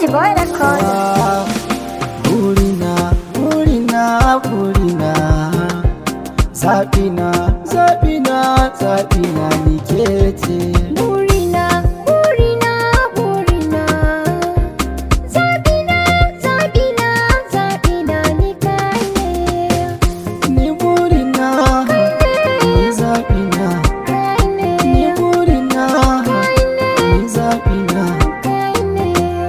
Easy boy record. Burina, burina, burina Zaɓina, zaɓina, zaɓina ni ke ce Burina, burina, burina. Zabina, zabina, zabina ni kai ne. Ni burina, ni zaɓina Kai ne, Ni burina, kai ne, ni zaɓina kai ne.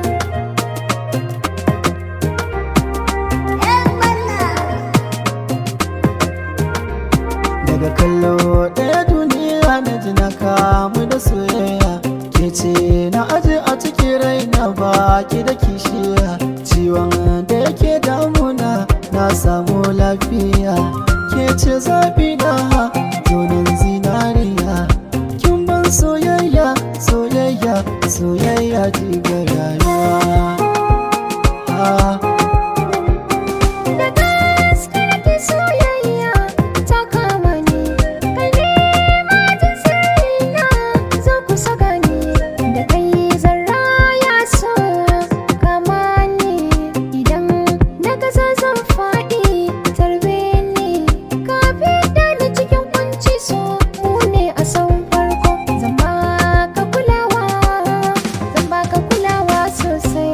Daga kallo ɗaya duniya na ji na kamu da soyayya Ke ce na aje a cikin raina baki da kishiya Ciwon da yake damuna na samu lafiya Ke ce zafi na zonin zinariya Kin ban soyayya, soyayya, soyayya jigar rayuwa Ah. Da gaske nake soyayya ta kama ni. Kai ne majin sirrina, zo kusa gani. Da kai zan raya so kama ni. Idan na gaza zan faɗi tarbe ni. Ka fidda ni cikin kunci so mu ne a san farko. Zan baka kulawa, zan baka kulawa sosai.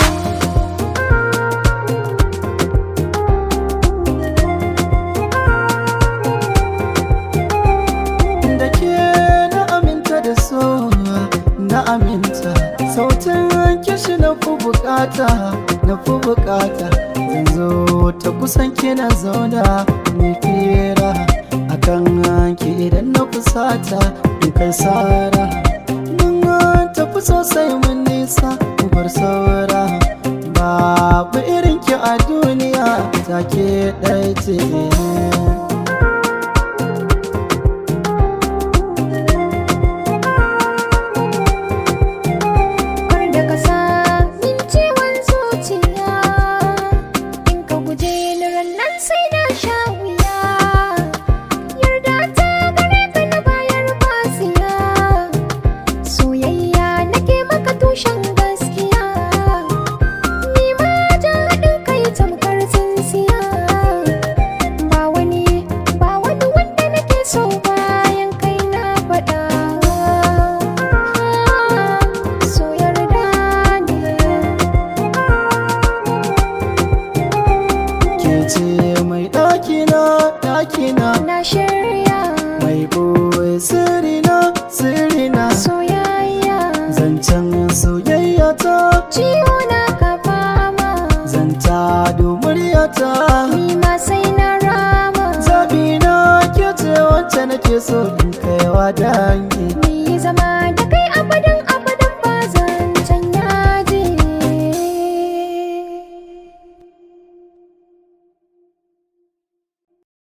da ke na aminta da so na aminta sautin kishi na fi bukata na fi bukata zan zo ta kusan kina zauna mai fira akan ki idan na kusata in kai sara mun tafi sosai mun nisa mu bar saura babu irin ki a duniya take ɗaya ce Kar da ka sa min ciwon zuciya In ka guje ni rannan sai na sha wuya Yarda ta gare ka na bayar basiya Soyayya nake maka tushen gaskiya Ni ma jan haɗin kai tamkar tsintsiya Ba wani, ba wani wanda nake so bayan kai na faɗa So yarda ne ke ce mai ɗakina ɗakina Na shirya mai ɓoye sirina sirina soyayya zancen soyayya ta Ciwo na ka fama zanta muryata Ni ma sai na rama zaɓina ke ce wacce nake so in kaiwa dangi Ni zama